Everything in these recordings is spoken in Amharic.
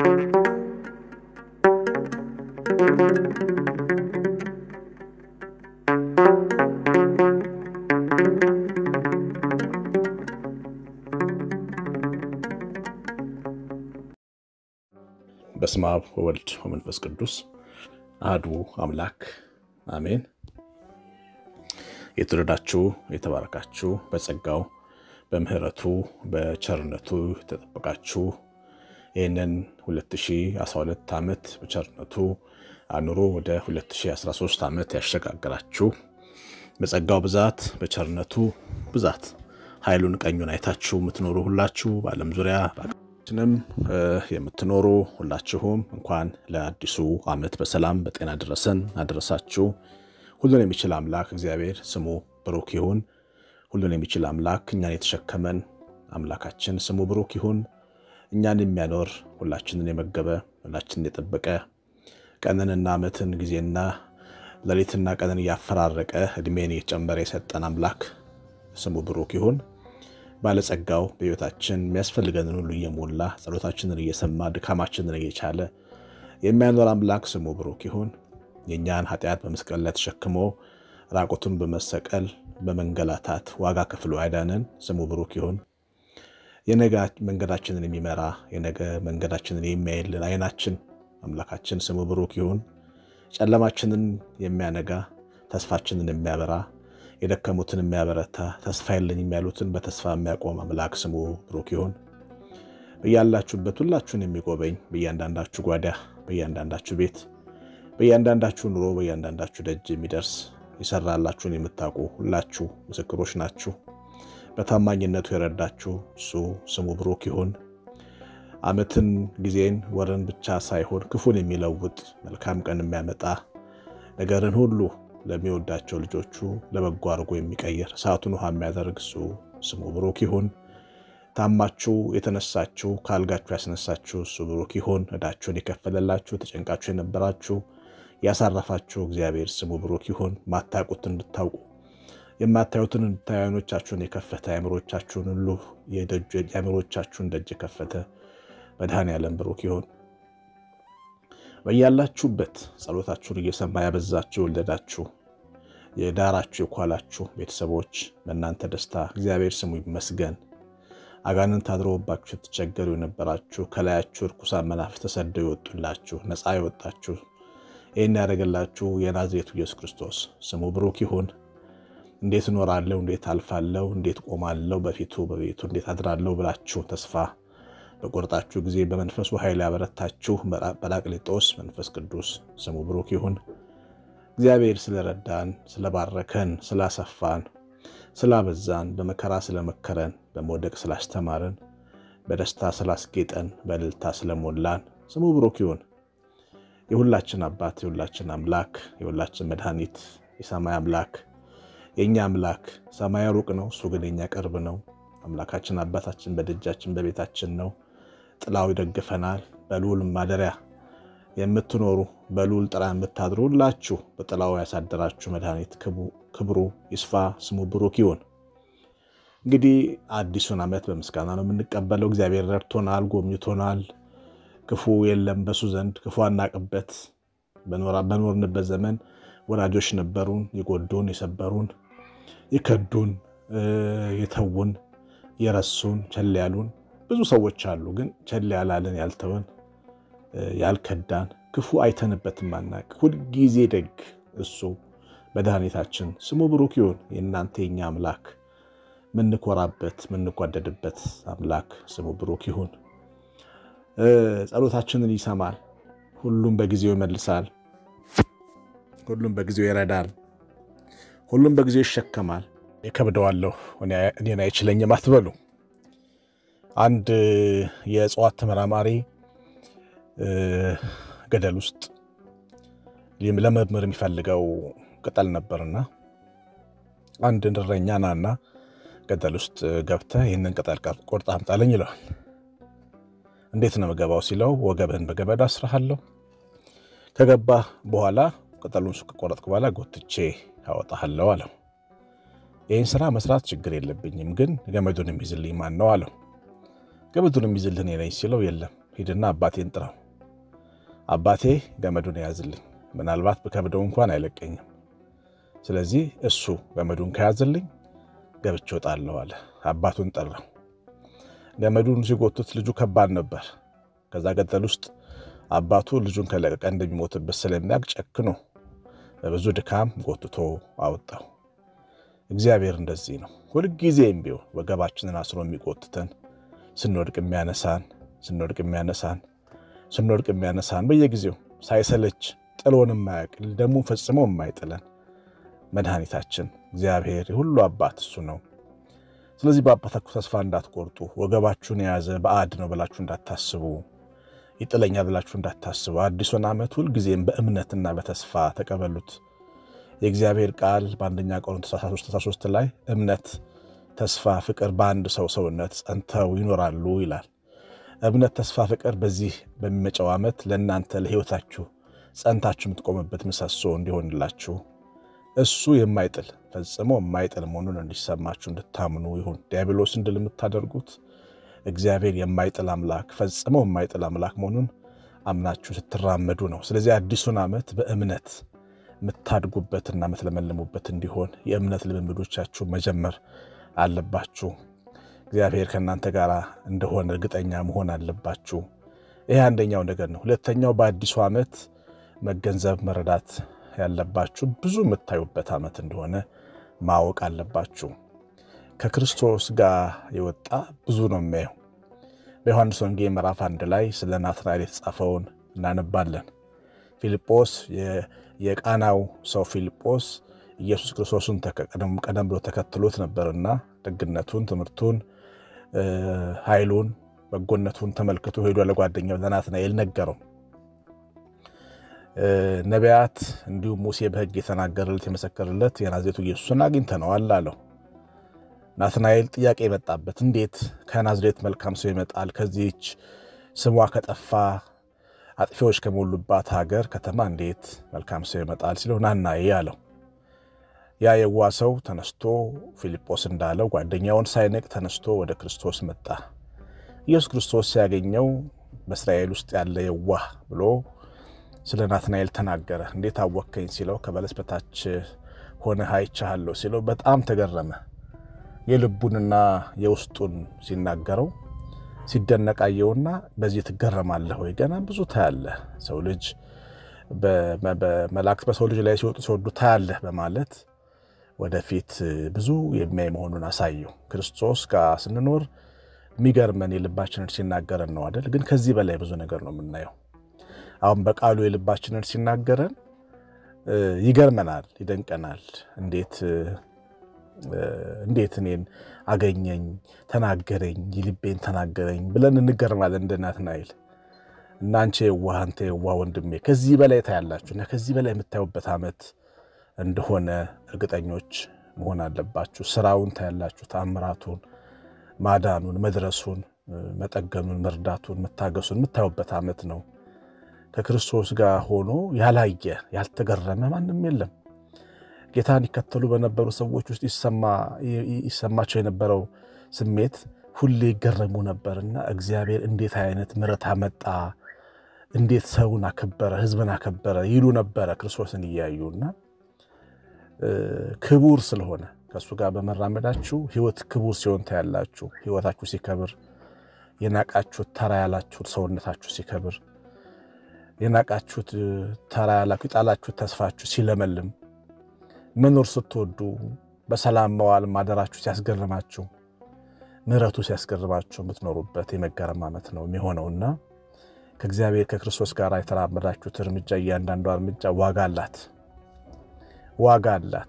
በስመ አብ ወወልድ ወመንፈስ ቅዱስ አሐዱ አምላክ አሜን። የተወደዳችሁ የተባረካችሁ በጸጋው በምሕረቱ በቸርነቱ የተጠበቃችሁ ይህንን 2012 ዓመት በቸርነቱ አኑሮ ወደ 2013 ዓመት ያሸጋግራችሁ በጸጋው ብዛት በቸርነቱ ብዛት ኃይሉን ቀኙን አይታችሁ የምትኖሩ ሁላችሁ በዓለም ዙሪያ ንም የምትኖሩ ሁላችሁም እንኳን ለአዲሱ ዓመት በሰላም በጤና ደረሰን አደረሳችሁ። ሁሉን የሚችል አምላክ እግዚአብሔር ስሙ ብሩክ ይሁን። ሁሉን የሚችል አምላክ እኛን የተሸከመን አምላካችን ስሙ ብሩክ ይሁን። እኛን የሚያኖር ሁላችንን የመገበ ሁላችንን የጠበቀ ቀንንና ዓመትን ጊዜና ሌሊትና ቀንን እያፈራረቀ እድሜን እየጨመረ የሰጠን አምላክ ስሙ ብሩክ ይሁን። ባለጸጋው በሕይወታችን የሚያስፈልገንን ሁሉ እየሞላ ጸሎታችንን እየሰማ ድካማችንን እየቻለ የሚያኖር አምላክ ስሙ ብሩክ ይሁን። የእኛን ኃጢአት በመስቀል ላይ ተሸክሞ ራቁቱን በመሰቀል በመንገላታት ዋጋ ከፍሎ ያዳነን ስሙ ብሩክ ይሁን። የነገ መንገዳችንን የሚመራ የነገ መንገዳችንን የሚያይልን ዓይናችን አምላካችን ስሙ ብሩክ ይሁን። ጨለማችንን የሚያነጋ ተስፋችንን የሚያበራ የደከሙትን የሚያበረታ ተስፋ የለኝም ያሉትን በተስፋ የሚያቆም አምላክ ስሙ ብሩክ ይሁን። በያላችሁበት ሁላችሁን የሚጎበኝ በእያንዳንዳችሁ ጓዳ፣ በእያንዳንዳችሁ ቤት፣ በእያንዳንዳችሁ ኑሮ፣ በእያንዳንዳችሁ ደጅ የሚደርስ የሰራላችሁን የምታውቁ ሁላችሁ ምስክሮች ናችሁ። በታማኝነቱ የረዳችሁ እሱ ስሙ ብሩክ ይሁን። ዓመትን፣ ጊዜን፣ ወርን ብቻ ሳይሆን ክፉን የሚለውጥ መልካም ቀን የሚያመጣ ነገርን ሁሉ ለሚወዳቸው ልጆቹ ለበጎ አድርጎ የሚቀይር እሳቱን ውሃ የሚያደርግ እሱ ስሙ ብሩክ ይሁን። ታማችሁ የተነሳችሁ ከአልጋችሁ ያስነሳችሁ እሱ ብሩክ ይሁን። ዕዳችሁን የከፈለላችሁ ተጨንቃችሁ የነበራችሁ ያሳረፋችሁ እግዚአብሔር ስሙ ብሩክ ይሁን። ማታውቁትን እንድታውቁ የማታዩትን እንድታዩ ዓይኖቻችሁን የከፈተ አእምሮቻችሁን ሁሉ የአእምሮቻችሁን ደጅ የከፈተ መድኃኔዓለም ብሩክ ይሁን። በያላችሁበት ጸሎታችሁን እየሰማ ያበዛችሁ የወለዳችሁ የዳራችሁ የኳላችሁ ቤተሰቦች በእናንተ ደስታ እግዚአብሔር ስሙ ይመስገን። አጋንንት አድረውባችሁ ስትቸገሩ የነበራችሁ ከላያችሁ ርኩሳን መናፍስት ተሰደው ይወጡላችሁ ነፃ የወጣችሁ ይህን ያደረገላችሁ የናዝሬቱ ኢየሱስ ክርስቶስ ስሙ ብሩክ ይሁን። እንዴት እኖራለሁ፣ እንዴት አልፋለሁ፣ እንዴት ቆማለሁ በፊቱ በቤቱ እንዴት አድራለሁ ብላችሁ ተስፋ በቆርጣችሁ ጊዜ በመንፈሱ ኃይል ያበረታችሁ ጰራቅሊጦስ መንፈስ ቅዱስ ስሙ ብሩክ ይሁን። እግዚአብሔር ስለረዳን፣ ስለባረከን፣ ስላሰፋን፣ ስላበዛን፣ በመከራ ስለመከረን፣ በመውደቅ ስላስተማረን፣ በደስታ ስላስጌጠን፣ በእልልታ ስለሞላን ስሙ ብሩክ ይሁን። የሁላችን አባት፣ የሁላችን አምላክ፣ የሁላችን መድኃኒት፣ የሰማይ አምላክ፣ የእኛ አምላክ ሰማይ ሩቅ ነው፣ እሱ ግን የኛ ቅርብ ነው። አምላካችን አባታችን በደጃችን በቤታችን ነው። ጥላው ይደግፈናል። በልዑል ማደሪያ የምትኖሩ በልዑል ጥላ የምታድሩ ሁላችሁ በጥላው ያሳደራችሁ መድኃኒት ክብሩ ይስፋ፣ ስሙ ብሩክ ይሁን። እንግዲህ አዲሱን ዓመት በምስጋና ነው የምንቀበለው። እግዚአብሔር ረድቶናል፣ ጎብኝቶናል። ክፉ የለም በሱ ዘንድ ክፉ አናቅበት። በኖርንበት ዘመን ወዳጆች ነበሩን፣ የጎዱን፣ የሰበሩን፣ የከዱን፣ የተውን የረሱን ቸል ያሉን ብዙ ሰዎች አሉ። ግን ቸል ያላለን ያልተወን ያልከዳን ክፉ አይተንበትም አናቅ ሁልጊዜ ደግ እሱ መድኃኒታችን ስሙ ብሩክ ይሁን። የእናንተ የኛ አምላክ ምንኮራበት ምንጓደድበት አምላክ ስሙ ብሩክ ይሁን። ጸሎታችንን ይሰማል። ሁሉም በጊዜው ይመልሳል። ሁሉም በጊዜው ይረዳል። ሁሉም በጊዜው ይሸከማል። የከብደዋለሁ እኔን አይችለኝም አትበሉ። አንድ የእጽዋት ተመራማሪ ገደል ውስጥ ለመምር የሚፈልገው ቅጠል ነበርና አንድ እረኛ ናና ገደል ውስጥ ገብተህ ይህንን ቅጠል ቆርጠህ አምጣልኝ ይለዋል። እንዴት ነው የምገባው ሲለው ወገብህን በገመድ አስረሃለሁ፣ ከገባህ በኋላ ቅጠሉን ከቆረጥክ በኋላ ጎትቼ አወጣሃለሁ አለው። ይህን ስራ መስራት ችግር የለብኝም፣ ግን ገመዱን የሚይዝልኝ ማን ነው አለው። ገመዱን የሚይዝልህ እኔ ነኝ ሲለው የለም ሂድና አባቴን ጥራው፣ አባቴ ገመዱን የያዝልኝ፣ ምናልባት ብከብደው እንኳን አይለቀኝም። ስለዚህ እሱ ገመዱን ከያዝልኝ ገብቼ እወጣለሁ አለ። አባቱን ጠራው። ገመዱን ሲጎቱት ልጁ ከባድ ነበር። ከዛ ገጠል ውስጥ አባቱ ልጁን ከለቀቀ እንደሚሞትበት ስለሚያውቅ ጨክኖ በብዙ ድካም ጎትቶ አወጣው። እግዚአብሔር እንደዚህ ነው። ሁልጊዜም ቢሆን ወገባችንን አስሮ የሚጎትተን ስንወድቅ የሚያነሳን ስንወድቅ የሚያነሳን ስንወድቅ የሚያነሳን በየጊዜው ሳይሰለች ጥሎን የማያውቅ ደግሞ ፈጽሞ የማይጥለን መድኃኒታችን እግዚአብሔር የሁሉ አባት እሱ ነው። ስለዚህ በአባታችሁ ተስፋ እንዳትቆርጡ፣ ወገባችሁን የያዘ ባዕድ ነው ብላችሁ እንዳታስቡ፣ ይጥለኛል ብላችሁ እንዳታስቡ። አዲሱን ዓመት ሁልጊዜም በእምነትና በተስፋ ተቀበሉት። የእግዚአብሔር ቃል በአንደኛ ቆሮንቶስ 13 ላይ እምነት፣ ተስፋ፣ ፍቅር በአንድ ሰው ሰውነት ጸንተው ይኖራሉ ይላል። እምነት፣ ተስፋ፣ ፍቅር በዚህ በሚመጫው ዓመት ለእናንተ ለሕይወታችሁ ጸንታችሁ የምትቆምበት ምሰሶ እንዲሆንላችሁ እሱ የማይጥል ፈጽሞ የማይጥል መሆኑን እንዲሰማችሁ እንድታምኑ ይሁን። ዲያብሎስን ድል የምታደርጉት እግዚአብሔር የማይጥል አምላክ ፈጽሞ የማይጥል አምላክ መሆኑን አምናችሁ ስትራመዱ ነው። ስለዚህ አዲሱን ዓመት በእምነት የምታድጉበትና የምትለመልሙበት እንዲሆን የእምነት ልምምዶቻችሁ መጀመር አለባችሁ። እግዚአብሔር ከእናንተ ጋር እንደሆነ እርግጠኛ መሆን አለባችሁ። ይህ አንደኛው ነገር ነው። ሁለተኛው በአዲሱ ዓመት መገንዘብ መረዳት ያለባችሁ ብዙ የምታዩበት ዓመት እንደሆነ ማወቅ አለባችሁ። ከክርስቶስ ጋር የወጣ ብዙ ነው የሚያየው። በዮሐንስ ወንጌል ምዕራፍ አንድ ላይ ስለ ናትናኤል የተጻፈውን እናነባለን። ፊልጶስ የቃናው ሰው ፊልጶስ ኢየሱስ ክርስቶስን ቀደም ብሎ ተከትሎት ነበርና ደግነቱን፣ ትምህርቱን፣ ኃይሉን፣ በጎነቱን ተመልክቶ ሄዶ ለጓደኛው ለናትናኤል ነገረው። ነቢያት እንዲሁም ሙሴ በሕግ የተናገረለት የመሰከረለት የናዝሬቱ ኢየሱስን አግኝተነዋል አለው። ናትናኤል ጥያቄ የመጣበት እንዴት ከናዝሬት መልካም ሰው ይመጣል? ከዚህች ስሟ ከጠፋ አጥፊዎች ከሞሉባት ሀገር ከተማ እንዴት መልካም ሰው ይመጣል ሲለው ናናዬ አለው። ያ የዋ ሰው ተነስቶ ፊልጶስ እንዳለው ጓደኛውን ሳይንቅ ተነስቶ ወደ ክርስቶስ መጣ። ኢየሱስ ክርስቶስ ሲያገኘው በእስራኤል ውስጥ ያለ የዋህ ብሎ ስለ ናትናኤል ተናገረ። እንዴት አወከኝ ሲለው ከበለስ በታች ሆነህ አይቼሃለሁ ሲለው በጣም ተገረመ። የልቡንና የውስጡን ሲናገረው ሲደነቃየውና በዚህ ትገረማለህ ወይ? ገና ብዙ ታያለህ። ሰው ልጅ በመላእክት በሰው ልጅ ላይ ሲወጡ ሲወዱ ታያለህ በማለት ወደፊት ብዙ የሚያይ መሆኑን አሳየው። ክርስቶስ ጋር ስንኖር የሚገርመን የልባችንን ሲናገረን ነው አይደል? ግን ከዚህ በላይ ብዙ ነገር ነው የምናየው። አሁን በቃሉ የልባችንን ሲናገረን ይገርመናል፣ ይደንቀናል። እንዴት እንዴት እኔን አገኘኝ፣ ተናገረኝ፣ የልቤን ተናገረኝ ብለን እንገርማለን እንደ ናትናኤል እና አንቺ የዋህ አንተ የዋህ ወንድሜ ከዚህ በላይ ታያላችሁ እና ከዚህ በላይ የምታዩበት ዓመት እንደሆነ እርግጠኞች መሆን አለባችሁ። ስራውን ታያላችሁ፣ ተአምራቱን፣ ማዳኑን፣ መድረሱን፣ መጠገኑን፣ መርዳቱን፣ መታገሱን የምታዩበት ዓመት ነው። ከክርስቶስ ጋር ሆኖ ያላየ ያልተገረመ ማንም የለም። ጌታን ይከተሉ በነበሩ ሰዎች ውስጥ ይሰማቸው የነበረው ስሜት ሁሌ ይገረሙ ነበርና እግዚአብሔር እንዴት አይነት ምሕረት አመጣ፣ እንዴት ሰውን አከበረ፣ ሕዝብን አከበረ ይሉ ነበረ ክርስቶስን እያዩና ክቡር ስለሆነ ከእሱ ጋር በመራመዳችሁ ሕይወት ክቡር ሲሆን ታያላችሁ። ሕይወታችሁ ሲከብር፣ የናቃችሁት ተራ ያላችሁት ሰውነታችሁ ሲከብር፣ የናቃችሁት ተራ ያላችሁ የጣላችሁት ተስፋችሁ ሲለመልም መኖር ስትወዱ በሰላም መዋል ማደራችሁ ሲያስገርማችሁ ምሕረቱ ሲያስገርማችሁ የምትኖሩበት የመገረም ዓመት ነው የሚሆነውና ከእግዚአብሔር ከክርስቶስ ጋር የተራመዳችሁት እርምጃ እያንዳንዷ እርምጃ ዋጋ አላት፣ ዋጋ አላት።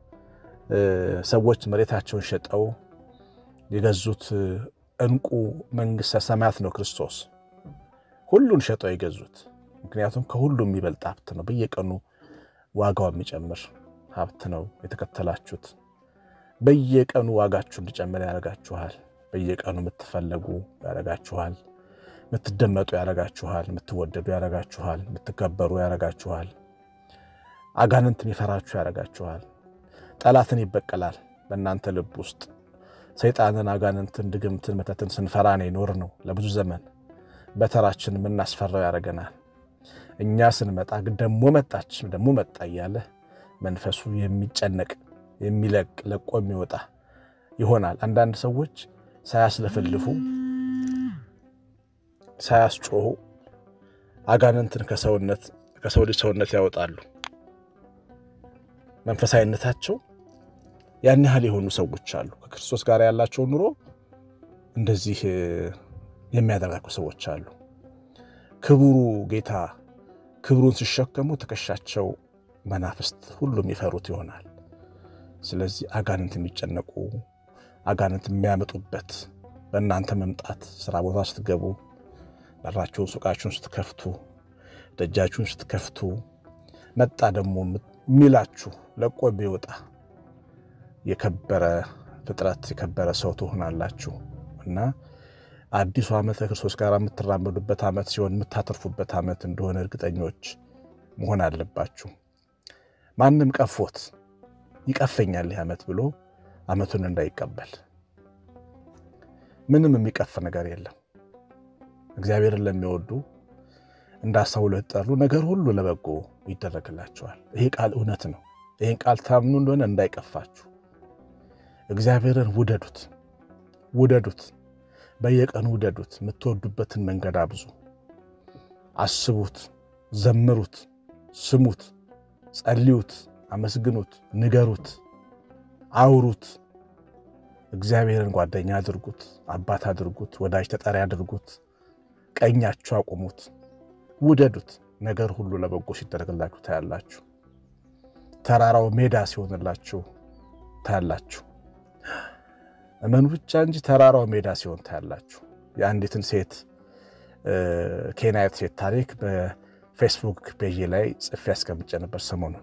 ሰዎች መሬታቸውን ሸጠው የገዙት ዕንቁ መንግሥተ ሰማያት ነው ክርስቶስ። ሁሉን ሸጠው የገዙት ምክንያቱም ከሁሉም የሚበልጥ ሀብት ነው። በየቀኑ ዋጋው የሚጨምር ሀብት ነው የተከተላችሁት። በየቀኑ ዋጋችሁ እንዲጨምር ያደርጋችኋል። በየቀኑ የምትፈለጉ ያደርጋችኋል። የምትደመጡ ያደርጋችኋል። የምትወደዱ ያደርጋችኋል። የምትከበሩ ያደርጋችኋል። አጋንንት የሚፈራችሁ ያደርጋችኋል። ጠላትን ይበቀላል። በእናንተ ልብ ውስጥ ሰይጣንን፣ አጋንንትን፣ ድግምትን፣ መተትን ስንፈራ ነው የኖር ነው ለብዙ ዘመን። በተራችን የምናስፈራው ያደርገናል። እኛ ስንመጣ ግን ደሞ መጣች ደሞ መጣ እያለ መንፈሱ የሚጨነቅ የሚለቅ ለቆ የሚወጣ ይሆናል። አንዳንድ ሰዎች ሳያስለፈልፉ ሳያስጮሁ አጋንንትን ከሰውነት ከሰው ልጅ ሰውነት ያወጣሉ። መንፈሳዊነታቸው ያን ያህል የሆኑ ሰዎች አሉ። ከክርስቶስ ጋር ያላቸው ኑሮ እንደዚህ የሚያደርጋቸው ሰዎች አሉ። ክቡሩ ጌታ ክብሩን ሲሸከሙ ትከሻቸው መናፍስት ሁሉም የሚፈሩት ይሆናል። ስለዚህ አጋንንት የሚጨነቁ አጋንንት የሚያመጡበት በእናንተ መምጣት ስራ ቦታ ስትገቡ፣ በራችሁን ሱቃችሁን ስትከፍቱ፣ ደጃችሁን ስትከፍቱ መጣ ደግሞ የሚላችሁ ለቆ ቢወጣ የከበረ ፍጥረት የከበረ ሰው ትሆናላችሁ እና አዲሱ ዓመት ከክርስቶስ ጋር የምትራመዱበት ዓመት ሲሆን የምታተርፉበት ዓመት እንደሆነ እርግጠኞች መሆን አለባችሁ። ማንም ቀፎት ይቀፈኛል ይህ ዓመት ብሎ ዓመቱን እንዳይቀበል። ምንም የሚቀፍ ነገር የለም። እግዚአብሔርን ለሚወዱ እንደ አስራ ሁለት ጠሩ ነገር ሁሉ ለበጎ ይደረግላቸዋል። ይሄ ቃል እውነት ነው። ይህን ቃል ታምኑ እንደሆነ እንዳይቀፋችሁ። እግዚአብሔርን ውደዱት፣ ውደዱት፣ በየቀኑ ውደዱት። የምትወዱበትን መንገድ አብዙ። አስቡት፣ ዘምሩት፣ ስሙት፣ ጸልዩት፣ አመስግኑት፣ ንገሩት፣ አውሩት። እግዚአብሔርን ጓደኛ አድርጉት፣ አባት አድርጉት፣ ወዳጅ ተጠሪ አድርጉት፣ ቀኛችሁ አቁሙት፣ ውደዱት። ነገር ሁሉ ለበጎ ሲደረግላችሁ ታያላችሁ። ተራራው ሜዳ ሲሆንላችሁ ታያላችሁ። እመኑ ብቻ እንጂ ተራራው ሜዳ ሲሆን ታያላችሁ። የአንዲትን ሴት ኬንያዊት ሴት ታሪክ በፌስቡክ ፔጅ ላይ ጽፌ ያስቀምጬ ነበር። ሰሞኑን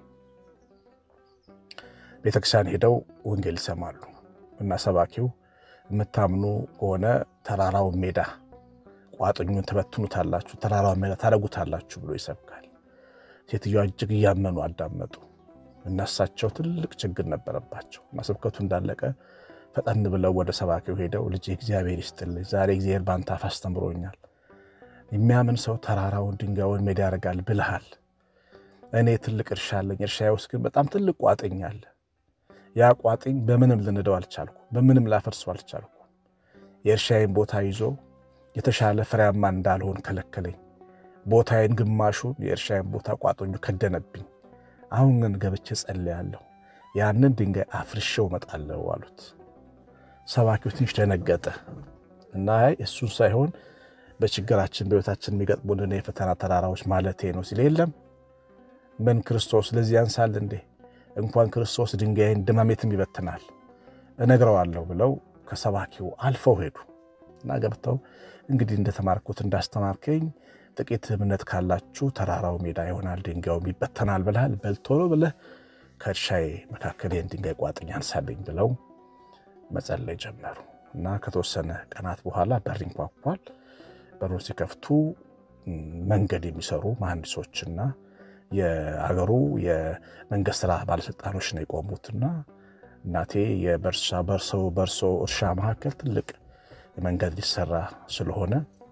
ቤተክርስቲያን ሄደው ወንጌል ይሰማሉ እና ሰባኪው የምታምኑ ከሆነ ተራራው ሜዳ ቋጥኙን ትበትኑታላችሁ፣ ተራራው ሜዳ ታደርጉታላችሁ ብሎ ይሰብካል። ሴትዮዋ እጅግ እያመኑ አዳመጡ እና እሳቸው ትልቅ ችግር ነበረባቸው እና ስብከቱ እንዳለቀ ፈጠን ብለው ወደ ሰባኪው ሄደው ልጅ እግዚአብሔር ይስጥልኝ፣ ዛሬ እግዚአብሔር በአንተ አፍ አስተምሮኛል። የሚያምን ሰው ተራራውን ድንጋዩን ሜዳ ያደርጋል ብልሃል። እኔ ትልቅ እርሻ አለኝ፣ እርሻዬ ውስጥ ግን በጣም ትልቅ ቋጥኝ አለ። ያ ቋጥኝ በምንም ልንደው አልቻልኩ፣ በምንም ላፈርሰው አልቻልኩ። የእርሻዬን ቦታ ይዞ የተሻለ ፍሬያማ እንዳልሆን ከለከለኝ። ቦታዬን ግማሹን የእርሻዬን ቦታ ቋጥኙ ከደነብኝ። አሁን ግን ገብቼ ጸልያለሁ፣ ያንን ድንጋይ አፍርሼው እመጣለሁ አሉት። ሰባኪው ትንሽ ደነገጠ እና እሱን ሳይሆን በችግራችን በሕይወታችን የሚገጥሙልን የፈተና ተራራዎች ማለቴ ነው ሲል የለም ምን ክርስቶስ ለዚህ ያንሳል እንዴ? እንኳን ክርስቶስ ድንጋይን ድማሜትም ይበትናል እነግረዋለሁ ብለው ከሰባኪው አልፈው ሄዱ እና ገብተው እንግዲህ እንደተማርኩት እንዳስተማርከኝ ጥቂት እምነት ካላችሁ ተራራው ሜዳ ይሆናል፣ ድንጋዩም ይበተናል ብልሃል። በልቶሎ ብለህ ከእርሻዬ መካከል ይህን ድንጋይ ቋጥኝ አንሳልኝ ብለው መጸለይ ጀመሩ እና ከተወሰነ ቀናት በኋላ በር ይንኳኳል። በሩን ሲከፍቱ መንገድ የሚሰሩ መሐንዲሶችና የሀገሩ የመንገድ ስራ ባለስልጣኖች ነው የቆሙትና እናቴ የበርሳ በርሶ በርሶ እርሻ መካከል ትልቅ መንገድ ሊሰራ ስለሆነ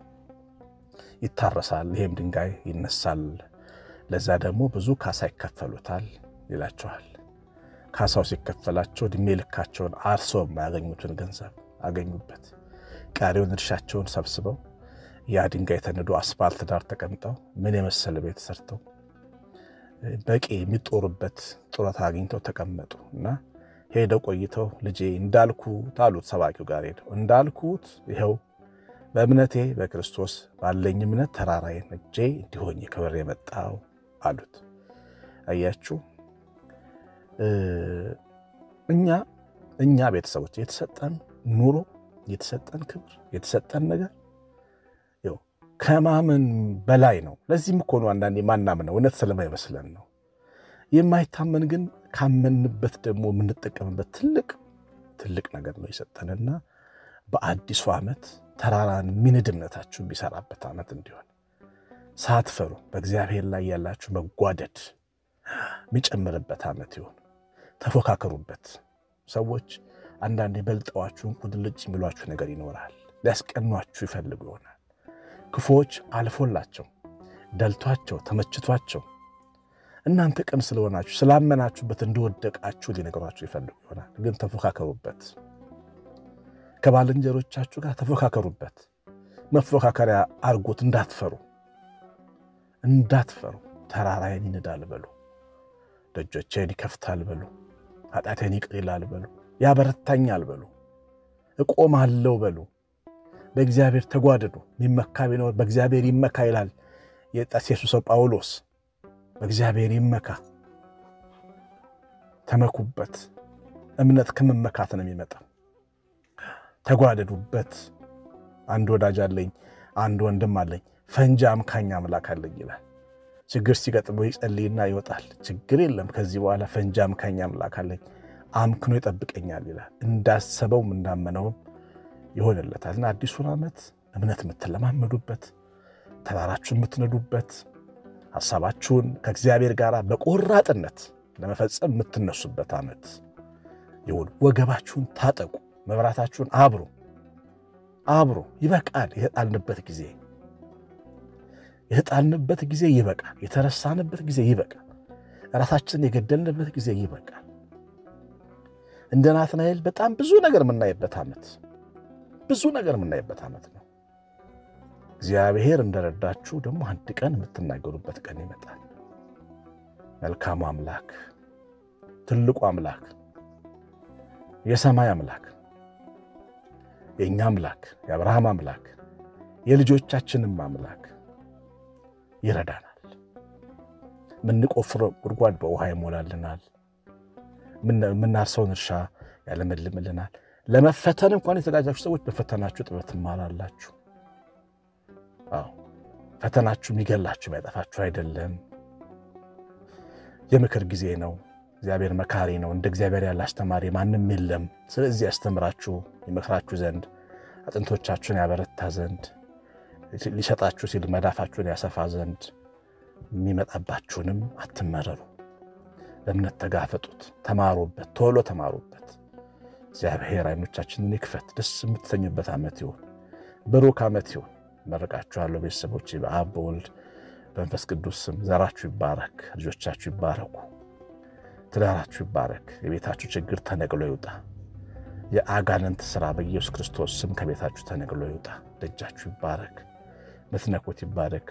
ይታረሳል፣ ይሄም ድንጋይ ይነሳል፣ ለዛ ደግሞ ብዙ ካሳ ይከፈሉታል ይላቸዋል። ካሳው ሲከፈላቸው እድሜ ልካቸውን አርሰው የማያገኙትን ገንዘብ አገኙበት። ቀሪውን እርሻቸውን ሰብስበው ያ ድንጋይ ተንዶ አስፋልት ዳር ተቀምጠው ምን የመሰለ ቤት ሰርተው በቂ የሚጦሩበት ጡረታ አግኝተው ተቀመጡ እና ሄደው ቆይተው ልጄ እንዳልኩት አሉት። ሰባኪው ጋር ሄደው እንዳልኩት ይኸው በእምነቴ በክርስቶስ ባለኝ እምነት ተራራዬን እጄ እንዲሆኝ ክብር የመጣው አሉት። አያችሁ እኛ እኛ ቤተሰቦች የተሰጠን ኑሮ የተሰጠን ክብር የተሰጠን ነገር ይኸው ከማመን በላይ ነው። ለዚህም እኮ ነው አንዳንዴ የማናምነው እውነት ስለማይመስለን ነው። የማይታመን ግን ካመንበት ደግሞ የምንጠቀምበት ትልቅ ትልቅ ነገር ነው የሰጠንና በአዲሱ ዓመት ተራራን የሚንድ እምነታችሁ የሚሰራበት ዓመት እንዲሆን ሳትፈሩ በእግዚአብሔር ላይ ያላችሁ መጓደድ የሚጨምርበት ዓመት ይሆን። ተፎካከሩበት። ሰዎች አንዳንድ የበልጠዋችሁን ቁድልጭ የሚሏችሁ ነገር ይኖራል። ሊያስቀኗችሁ ይፈልጉ ይሆናል። ክፉዎች አልፎላቸው ደልቷቸው ተመችቷቸው እናንተ ቅን ስለሆናችሁ ስላመናችሁበት እንደወደቃችሁ ሊነገሯችሁ ይፈልጉ ይሆናል። ግን ተፎካከሩበት፣ ከባልንጀሮቻችሁ ጋር ተፎካከሩበት። መፎካከሪያ አርጎት እንዳትፈሩ እንዳትፈሩ። ተራራዬን ይንዳል በሉ፣ ደጆቼን ይከፍታል በሉ፣ ኃጢአቴን ይቅር ይላል በሉ፣ ያበረታኛል በሉ፣ እቆማለሁ በሉ። በእግዚአብሔር ተጓደዱ። የሚመካ ቢኖር በእግዚአብሔር ይመካ ይላል የጠርሴሱ ሰው ጳውሎስ። በእግዚአብሔር ይመካ፣ ተመኩበት። እምነት ከመመካት ነው የሚመጣው። ተጓደዱበት። አንድ ወዳጅ አለኝ፣ አንድ ወንድም አለኝ፣ ፈንጂ አምካኝ አምላክ አለኝ ይላል። ችግር ሲገጥመው ይጸልይና ይወጣል። ችግር የለም ከዚህ በኋላ ፈንጂ አምካኝ አምላክ አለኝ፣ አምክኖ ይጠብቀኛል ይላል። እንዳሰበውም እንዳመነውም ይሆንለታል። እና አዲሱን ዓመት እምነት የምትለማመዱበት ተራራችሁን የምትነዱበት ሐሳባችሁን ከእግዚአብሔር ጋር በቆራጥነት ለመፈጸም የምትነሱበት ዓመት ይሁን። ወገባችሁን ታጠቁ፣ መብራታችሁን አብሩ አብሮ ይበቃል። የተጣልንበት ጊዜ የተጣልንበት ጊዜ ይበቃል። የተረሳንበት ጊዜ ይበቃል። ራሳችንን የገደልንበት ጊዜ ይበቃል። እንደ ናትናኤል በጣም ብዙ ነገር የምናይበት ዓመት ብዙ ነገር የምናይበት ዓመት ነው። እግዚአብሔር እንደረዳችሁ ደግሞ አንድ ቀን የምትናገሩበት ቀን ይመጣል። መልካሙ አምላክ፣ ትልቁ አምላክ፣ የሰማይ አምላክ፣ የእኛ አምላክ፣ የአብርሃም አምላክ፣ የልጆቻችንም አምላክ ይረዳናል። የምንቆፍረው ጉድጓድ በውሃ ይሞላልናል። የምናርሰውን እርሻ ያለመልምልናል። ለመፈተን እንኳን የተዘጋጃችሁ ሰዎች በፈተናችሁ ጥበብ ትማራላችሁ። አዎ ፈተናችሁ የሚገላችሁ የሚያጠፋችሁ አይደለም። የምክር ጊዜ ነው። እግዚአብሔር መካሪ ነው። እንደ እግዚአብሔር ያለ አስተማሪ ማንም የለም። ስለዚህ ያስተምራችሁ ይመክራችሁ ዘንድ አጥንቶቻችሁን ያበረታ ዘንድ ሊሰጣችሁ ሲል መዳፋችሁን ያሰፋ ዘንድ የሚመጣባችሁንም አትመረሩ። በእምነት ተጋፈጡት፣ ተማሩበት፣ ቶሎ ተማሩበት። እግዚአብሔር አይኖቻችንን ይክፈት። ደስ የምትሰኙበት ዓመት ይሁን፣ ብሩክ ዓመት ይሁን። መርቃችኋለሁ ቤተሰቦች፣ በአብ በወልድ በመንፈስ ቅዱስ ስም። ዘራችሁ ይባረክ፣ ልጆቻችሁ ይባረኩ፣ ትዳራችሁ ይባረክ። የቤታችሁ ችግር ተነቅሎ ይውጣ። የአጋንንት ሥራ በኢየሱስ ክርስቶስ ስም ከቤታችሁ ተነቅሎ ይውጣ። ደጃችሁ ይባረክ፣ ምትነኩት ይባረክ።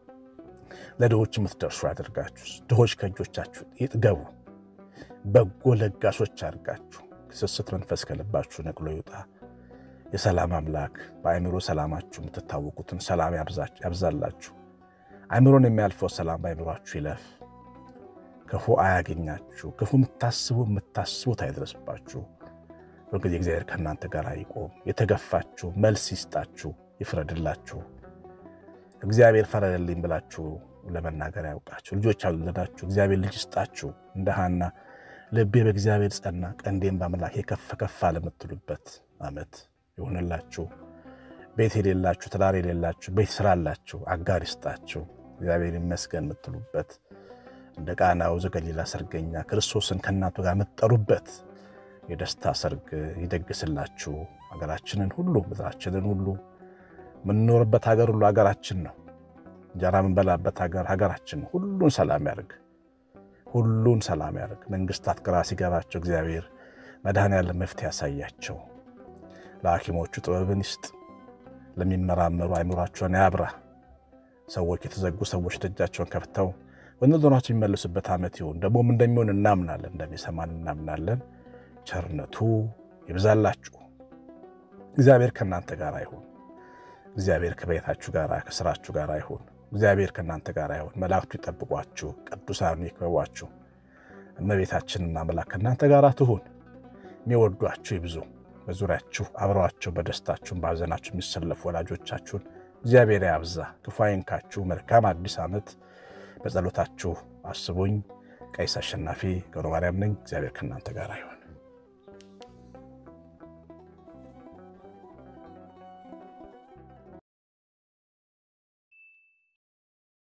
ለድሆች የምትደርሱ ያደርጋችሁ። ድሆች ከእጆቻችሁ ይጥገቡ። በጎ ለጋሾች አድርጋችሁ ስስት መንፈስ ከልባችሁ ነቅሎ ይውጣ። የሰላም አምላክ በአእምሮ ሰላማችሁ የምትታወቁትን ሰላም ያብዛላችሁ። አእምሮን የሚያልፈው ሰላም በአእምሯችሁ ይለፍ። ክፉ አያገኛችሁ። ክፉ የምታስቡ የምታስቡት አይድረስባችሁ። በጊዜ እግዚአብሔር ከእናንተ ጋር ይቆም። የተገፋችሁ መልስ ይስጣችሁ፣ ይፍረድላችሁ። እግዚአብሔር ፈረደልኝ ብላችሁ ለመናገር ያውቃችሁ። ልጆች ያልወለዳችሁ እግዚአብሔር ልጅ ይስጣችሁ። እንደ ሐና ልቤ በእግዚአብሔር ጸና፣ ቀንዴም በአምላኬ ከፍ ከፍ አለ የምትሉበት ዓመት ይሆንላችሁ። ቤት የሌላችሁ ትዳር የሌላችሁ ቤት ስራላችሁ አጋር ይስጣችሁ። እግዚአብሔር ይመስገን የምትሉበት እንደ ቃናው ዘገሊላ ሰርገኛ ክርስቶስን ከእናቱ ጋር የምትጠሩበት የደስታ ሰርግ ይደግስላችሁ። ሀገራችንን ሁሉ ምድራችንን ሁሉ የምንኖርበት ሀገር ሁሉ ሀገራችን ነው። እንጀራ የምንበላበት ሀገር ሀገራችን ሁሉን ሰላም ያርግ። ሁሉን ሰላም ያርግ። መንግስታት ግራ ሲገባቸው እግዚአብሔር መድኃኔዓለም መፍትሄ ያሳያቸው። ለሐኪሞቹ ጥበብን ይስጥ። ለሚመራመሩ አይምሯቸውን ያብራ። ሰዎች የተዘጉ ሰዎች ደጃቸውን ከፍተው ወደ ዞናቸው የሚመለሱበት ዓመት ይሁን። ደግሞም እንደሚሆን እናምናለን፣ እንደሚሰማን እናምናለን። ቸርነቱ ይብዛላችሁ። እግዚአብሔር ከእናንተ ጋር ይሁን። እግዚአብሔር ከቤታችሁ ጋር ከስራችሁ ጋር ይሁን። እግዚአብሔር ከእናንተ ጋር ይሁን። መላእክቱ ይጠብቋችሁ፣ ቅዱሳኑ ይክበቧችሁ። እመቤታችንና አምላክ ከእናንተ ጋር ትሁን። የሚወዷችሁ ይብዙ። በዙሪያችሁ አብረዋቸው በደስታችሁን በሐዘናችሁ የሚሰለፉ ወላጆቻችሁን እግዚአብሔር ያብዛ። ክፉ አይንካችሁ። መልካም አዲስ ዓመት። በጸሎታችሁ አስቡኝ። ቀሲስ አሸናፊ ገብረ ማርያም ነኝ። እግዚአብሔር ከእናንተ ጋር ይሁን።